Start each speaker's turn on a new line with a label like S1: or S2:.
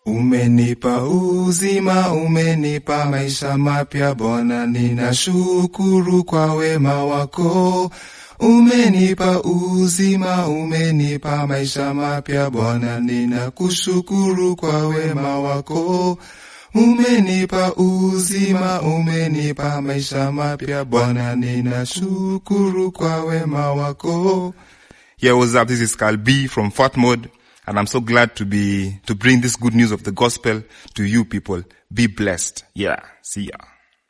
S1: Umenipa uzima, umenipa maisha mapya Bwana, ninashukuru kwa wema wako. Umenipa uzima, umenipa maisha mapya Bwana, ninakushukuru kwa wema wako. Umenipa uzima, umenipa maisha mapya Bwana, ninashukuru kwa wema wako. Yeah, what's up? This is Carl B from Fort Mode, and I'm so glad to be to bring this good news of the gospel to you people. Be blessed. Yeah, see ya.